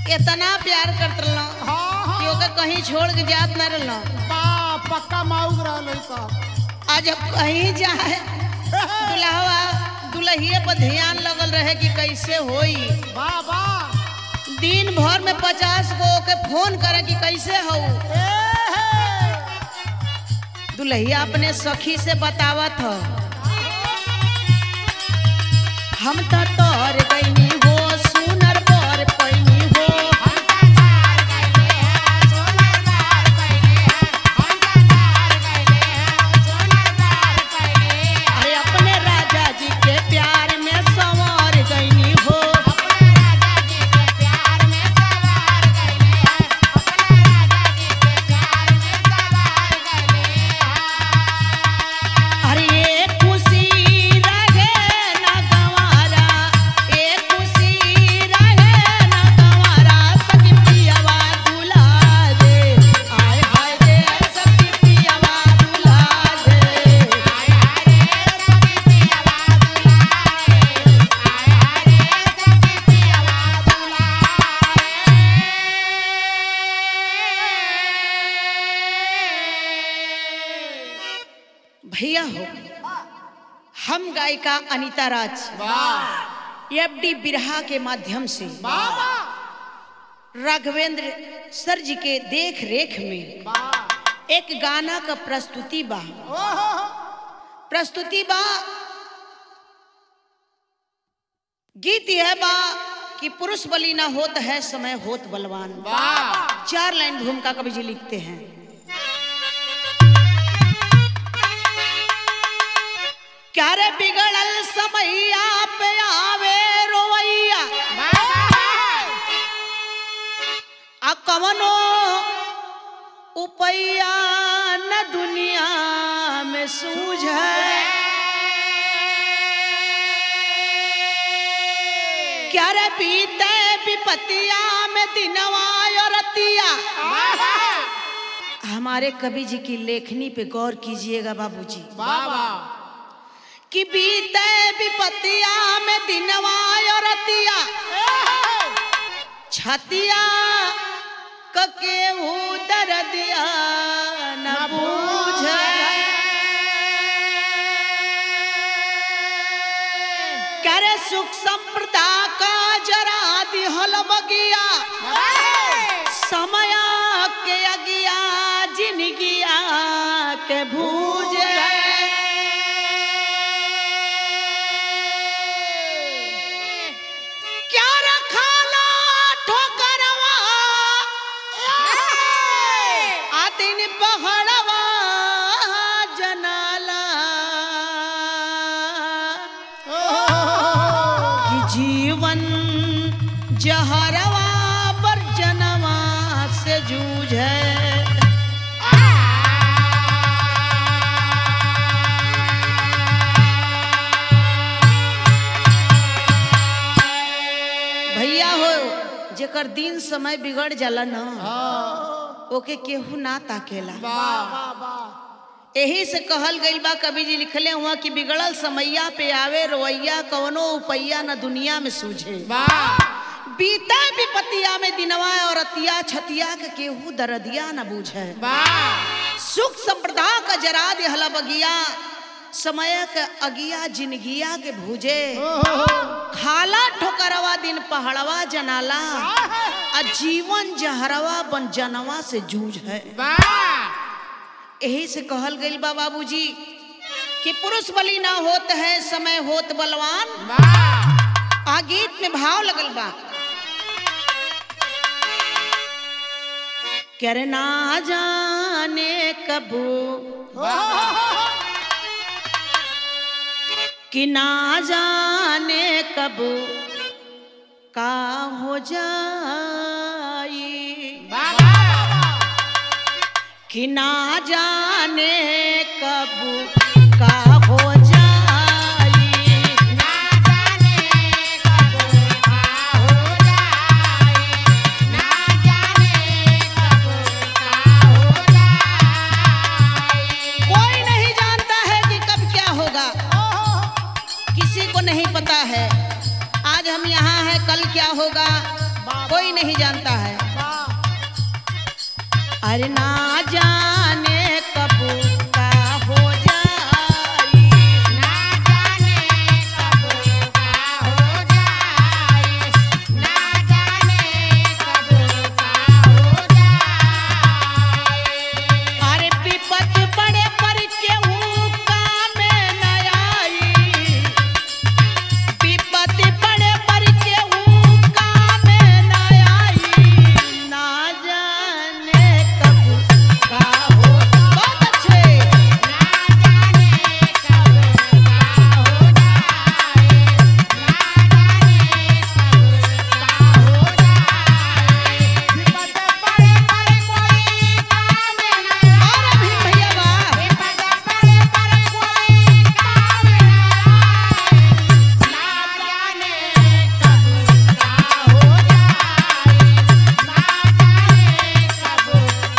इतना प्यार करत रहलो हाँ कि हाँ ओके कहीं छोड़ के जात न रहलो बा पक्का माउग रहल सब आज अब कहीं जाए दुल्हवा दुल्हिए पर ध्यान लगल रहे कि कैसे होई वाह वाह दिन भर में पचास गो के फोन करे कि कैसे हो ए हे दुल्हिया अपने सखी से बतावत हो हम तो तोर गईनी हो सुनर पर पैनी हो अरे अपने राजा जी के प्यार में संवर गईनी हो अरे ये खुशी रहे ना गवारा ये खुशी रहे ना गवारा सखी पियावा दुला दे आय हाय रे सखी पियावा दुला दे भैया हो हम गायिका अनीता राज एफडी बिरहा के माध्यम से राघवेंद्र सर जी के देख रेख में एक गाना का प्रस्तुति बा प्रस्तुति बा गीत यह बा कि पुरुष बलि ना होत है समय होत बलवान चार लाइन भूमिका कवि जी लिखते हैं क्या रे बिगड़ल समैया पे आवे रोवैया आ कवनो उपैया न दुनिया में सूझे क्या रे बीते विपतिया में दिनवा और रतिया हमारे कवि जी की लेखनी पे गौर कीजिएगा बाबूजी कि बीते विपतिया में दिनवा और रतिया छतिया कके दर दिया न बूझ करे सुख संप्रदा का जरा दिहल बगिया समय के अगिया जिनगिया के भूज क्या रखाला ठोकरवा आतिन पहड़वा जनाला कि जीवन जहरवा पर जनवा से जूझे भैया हो जेकर दिन समय बिगड़ जाला न ओके केहू ना ताकेला यही से कहल गइल बा कवि जी लिखले हुआ कि बिगड़ल समैया पे आवे रोवैया कवनो उपैया न दुनिया में सूझे बीता विपतिया में दिनवा और अतिया छतिया के केहू दरदिया न बूझे सुख संप्रदा का जरा देहला बगिया समय के अगिया जिनगिया के भूजे खाला ठोकरवा दिन पहाड़वा जनाला आ जीवन जहरवा बन जनवा से जूझ है यही से कहल गइल बा बाबूजी कि पुरुष बलि ना होत है समय होत बलवान आ गीत में भाव लगल बा करे ना जाने कबू कि ना जाने कब का हो जाई कि ना जाने कब का हो जाई कोई नहीं जानता है कि कब क्या होगा किसी को नहीं पता है आज हम यहाँ हैं कल क्या होगा कोई कोई नहीं जानता है वाह अरे ना जाने कब का हो जाई ना जाने कब का हो जाए ना जाने कब का हो जाए अरे विपत पड़े पर केहू काम न आई विपत पड़े पर केहू काम न आई ना जाने कब का हो बहुत अच्छे ना जाने कब का हो जाए ना जाने कब का हो जाए विपद पड़े पर कोई काम न और अभी भैया वाह विपद पड़े पर कोई काम न ना जाने कब का हो जाए ना जाने कब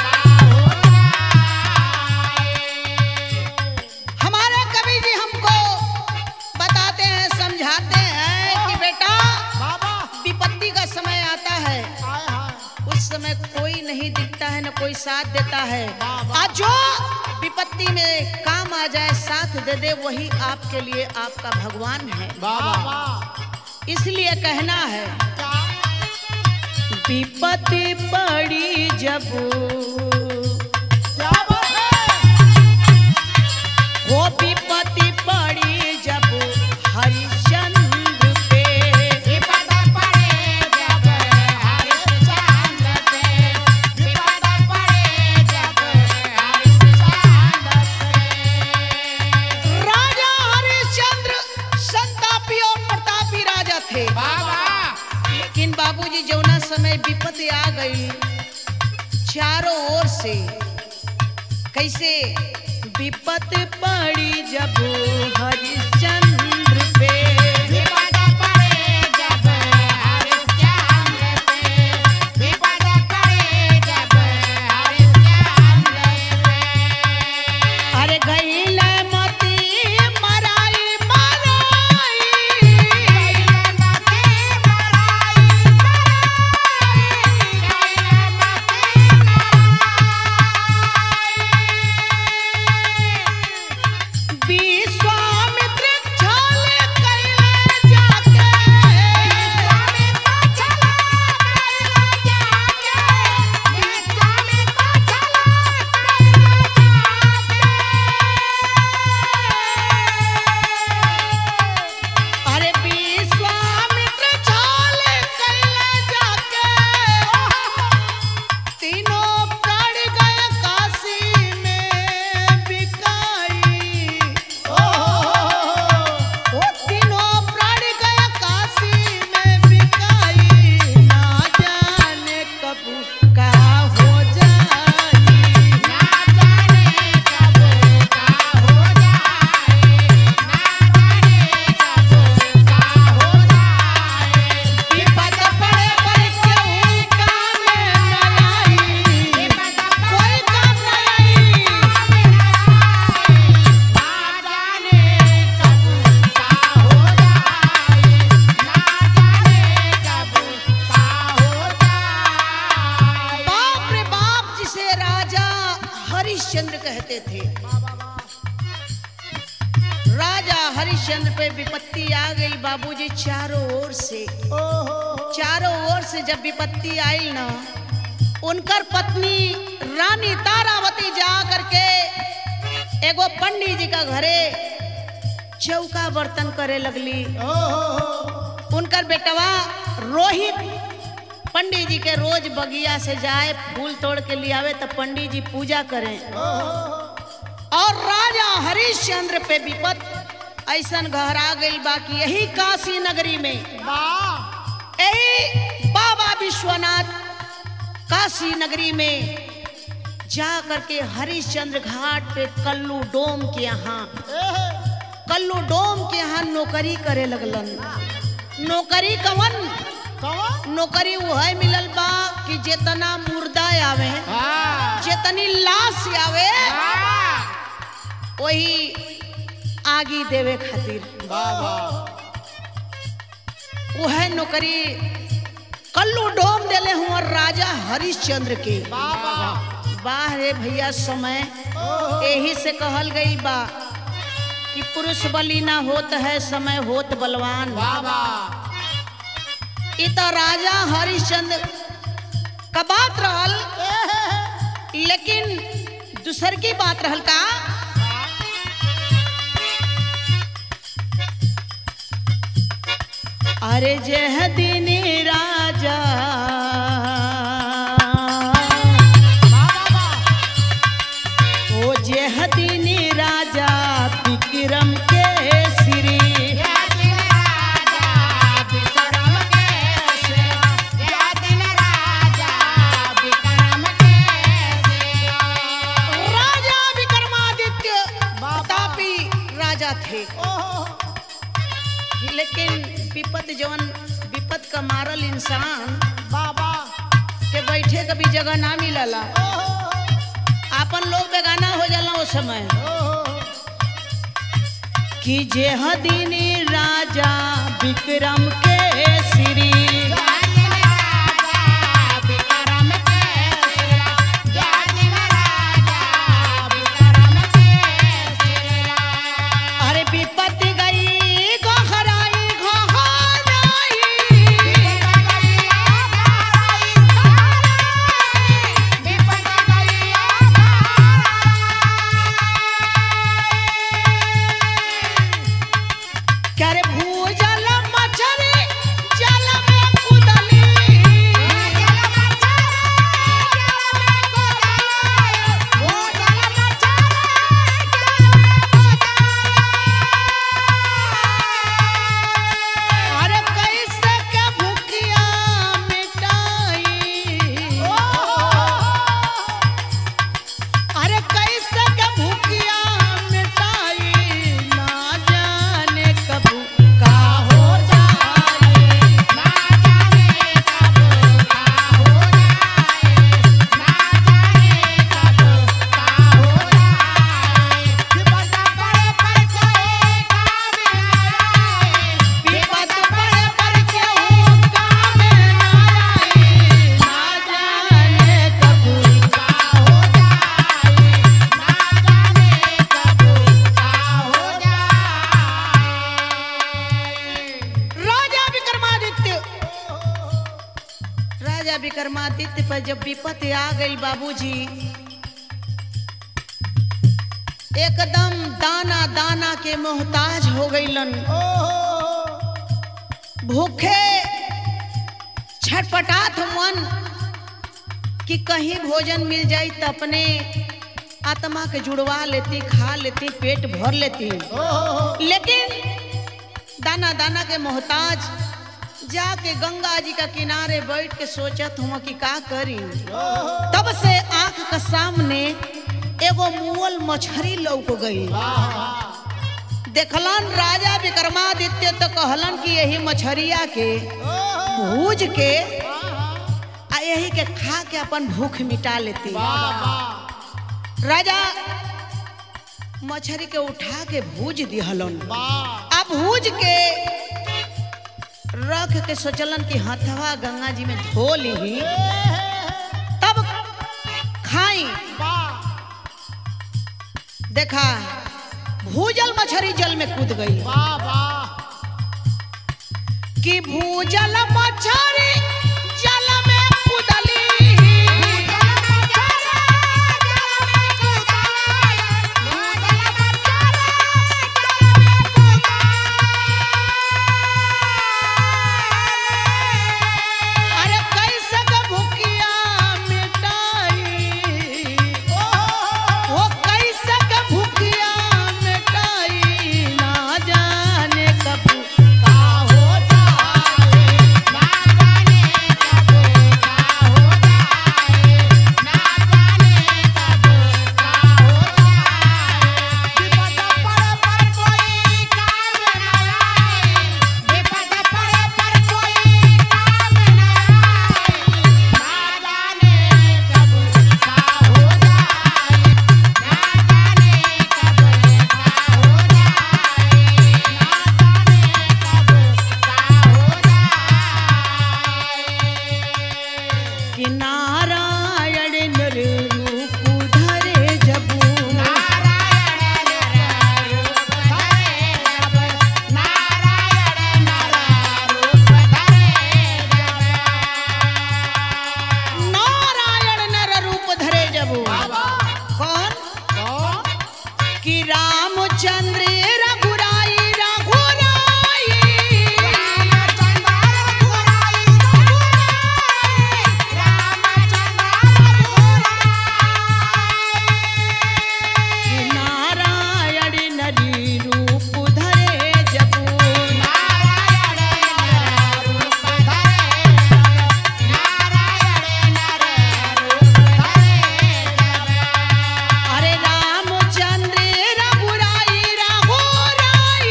का हो जाए हमारे कवि जी हमको बताते हैं समझाते हैं कि बेटा बाबा विपत्ति का समय आता है हाय हाय उस समय कोई नहीं दिखता है न कोई साथ देता है आज जो विपत्ति में काम आ जाए साथ दे दे वही आपके लिए आपका भगवान है बाबा इसलिए कहना है क्या विपत्ति बड़ी जब क्या बात है वो विपत्ति बड़ी जब हरिश्चंद्र पे विपद पड़े जब हरिश्चंद्र पे विपद पड़े जब हरिश्चंद्र पे राजा हरिश्चंद्र संतापी और प्रतापी राजा थे बाबा लेकिन बाबूजी जौना समय विपत्ति आ गई चारों ओर से कैसे विपत पड़ी जब हरिश्चंद्र पे विपद पड़े जब हरिश्चंद्र पे विपद पड़े जब हरिश्चंद्र पे अरे गईल मती मराई मराई विश्वामित्र छल कैले जाके अरे विश्वामित्र छल कैले जाके तीनों पड़ गए काशी में बिकाई वो तीनों पड़ गए काशी में बिकाई ना जाने कब का हो जाई विपद पड़े पर केहू काम न आई कोई काम न आई बाप रे बाप जिसे राजा हरिश्चंद्र कहते थे राजा हरिश्चंद्र पे विपत्ति आ गई बाबूजी चारों ओर से चारों ओर से जब विपत्ति आई ना उनकर पत्नी रानी तारावती जा करके एगो पंडित जी का घरे चौका बर्तन करे लगली उनकर बेटवा रोहित पंडित जी के रोज बगिया से जाए फूल तोड़ के ले आवे तो पंडित जी पूजा करें और राजा हरिश्चंद्र पे विपत ऐसन गहरा गई बाकी यही काशी नगरी में यही बाबा विश्वनाथ काशी नगरी में जा करके हरिश्चंद्र घाट पे कल्लू डोम के यहाँ कल्लू डोम के यहाँ नौकरी करे लगलन नौकरी कवन नौकरी वह मिलल बा कि जेतना मुर्दा आवे जेतनी लाश आवे वही आगी देवे खातिर वह नौकरी कल्लू डोम देले हुआ राजा हरिश्चंद्र के बाबा वाह रे भैया समय यही से कहल गई बा कि पुरुष बलि ना होत है समय होत बलवान बाबा इ तो राजा हरिश्चंद्र का बात रहल लेकिन दूसर की बात रहल का अरे जह दिन राजा बाबा ओ जह दिन राजा विक्रम के श्री या दिन राजा विक्रम केसरी या दिन राजा विक्रम केसरी राजा विक्रमादित्य प्रतापी राजा थे लेकिन विपत जवन विपत का मारल इंसान बाबा के बैठे कभी जगह ना मिलला आपन लोग बेगाना हो जाला उस समय कि जेह दिन राजा विक्रम के श्री या दिन राजा विक्रम केसरी या दिन राजा विक्रम केसरी अरे विपत गई गोहराई गोहराई क्या रे भूजल मछली जल में कुदली अरे कैसे के भूखिया मिटाई अरे कैसे के भूखिया मिटाई ना जाने कब का हो जाए विपद पड़े पर केहू काम ना आई ना जाने कब राजा विक्रमादित्य राजा विक्रमादित्य पर जब विपत आ गई बाबूजी एकदम दाना दाना के मोहताज हो गईलन भूखे छटपटात मन कि कहीं भोजन मिल जाई तो अपने आत्मा के जुड़वा लेती खा लेती पेट भर लेती लेकिन दाना दाना के मोहताज जाके गंगा जी का किनारे बैठ के सोचत हुआ कि का करी तब से आंख के सामने एगो मुअल मछरी लौक गई देखलन राजा विक्रमादित्य तो कहलन कि यही मछरिया के भूज के आ यही के खा के अपन भूख मिटा लेती राजा मछरी के उठा के भूज दिहलन आ भूज के रख के सोचलन कि हथवा गंगा जी में धो ली तब खाई देखा भूजल मछली जल में कूद गई कि भूजल मछली जल में कूदली अरे कैसे के भूखिया मिटाई वो कैसे के भूखिया मिटाई ना जाने कब का हो जाए कि नारायण नर रूप धरे जबू नारायण नर रूप धरे जबू कौन कि रामचंद्र रघुराई रघुराई कि नारायण नरी रूप धरे जबू अरे रामचंद्र रघुराई रघुराई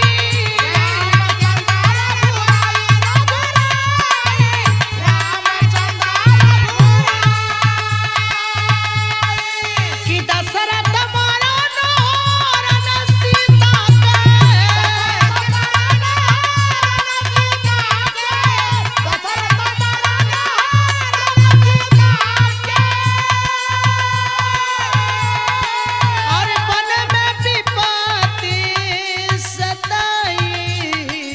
कि दशरथ मारा नोरन सीता के और वन में विपत्ति सताई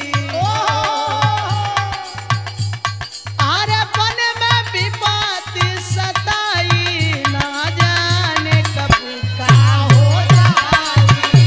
अरे वन में विपत्ति सताई ना जाने कब का हो जाई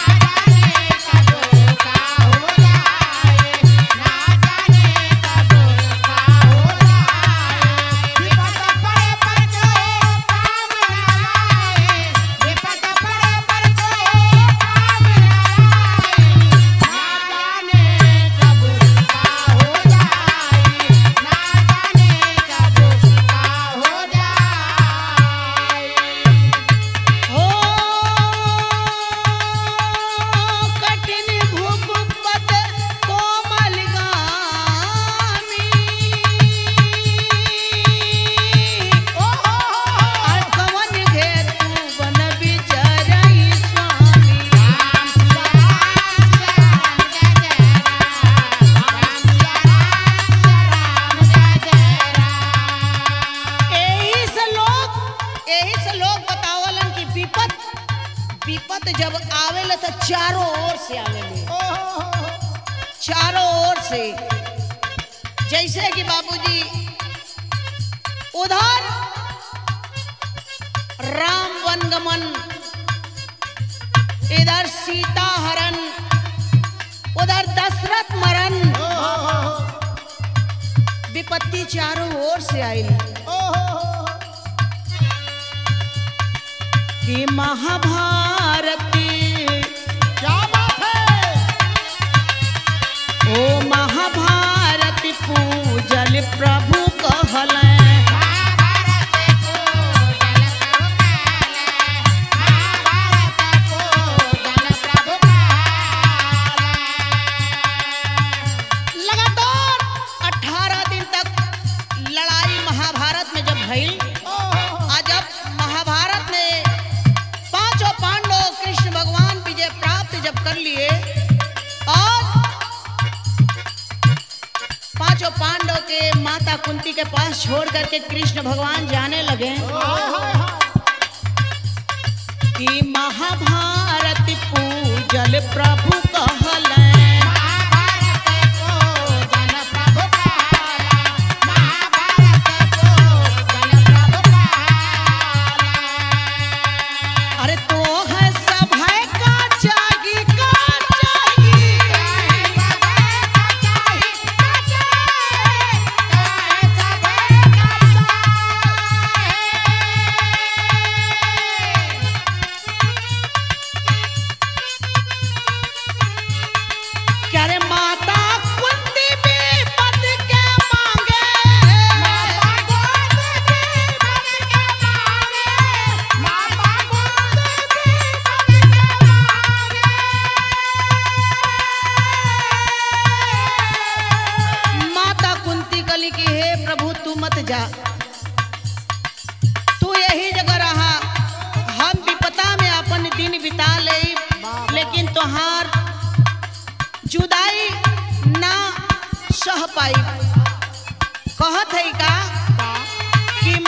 हो कठिन भूपत कोमल गामी और कवन घेर तू बन बिचरई स्वामी एही से लोग एही से लोग बतावलन कि विपत विपत जब आवेला तो चारों ओर से आवेले चारों ओर से जैसे कि बाबूजी उधर राम वनगमन इधर सीता हरण उधर दशरथ मरण विपत्ति चारों ओर से आई कि महाभारती ओ महाभारती पूजल प्रभु कहल लगातार 18 दिन तक लड़ाई महाभारत में जब भइल आज जब महाभारत में पांचों पांडव कृष्ण भगवान विजय प्राप्त जब कर लिए और पांचों पांडव के माता कुंती के पास छोड़ करके कृष्ण भगवान जाने लगे कि महाभारत पूजल प्रभु कहल अरे तो है सब है का जागी का जागी क्या रे माता कुंती भी पद के मांगे माता कुंती कली की हे प्रभु तू मत जा तू यही जगह रहा हम विपता में अपन दिन बिता ले लेकिन तोहार जुदाई ना सह पाई कहत है का कि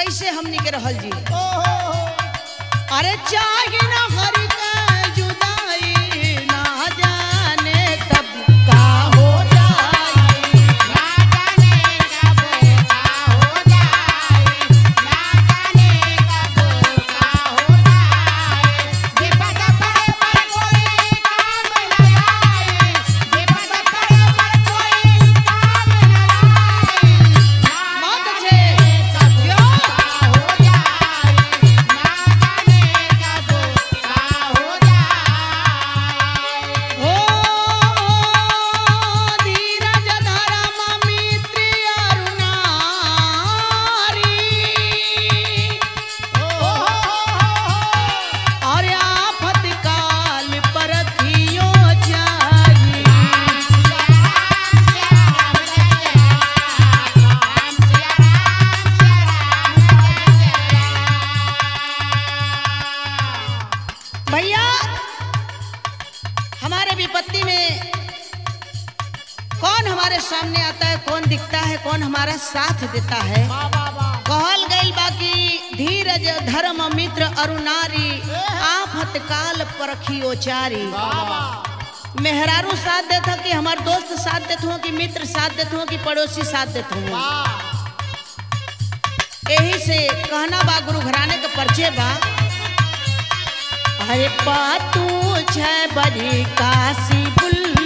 कैसे हमनी के रहल जी ओहो अरे चाहे ना हर का जुदाई ना जाने कब का हो जाए ना जाने कब का हो जाए ना जाने कब का हो जाए विपद पड़े पर कोई काम न आए विपद पड़े पर कोई काम न आए मत छे कब का हो जाए ना जाने कब का हो जाए हो धीरज धरम मित्र अरुणारी और आफत काल पर थियो जाई भैया हमारे विपत्ति में कौन हमारे सामने आता है कौन दिखता है कौन हमारा साथ देता है कहल गई बाकी धीरज धर्म मित्र अरुणारी आफत काल परखियो चारी मेहरारू साथ देत हो कि हमार दोस्त साथ देत हो कि मित्र साथ देत हो कि पड़ोसी साथ देत हो यही से कहना बा गुरु घराने के परिचय बा अरे पातू छै बड़ी काशी बुल्लू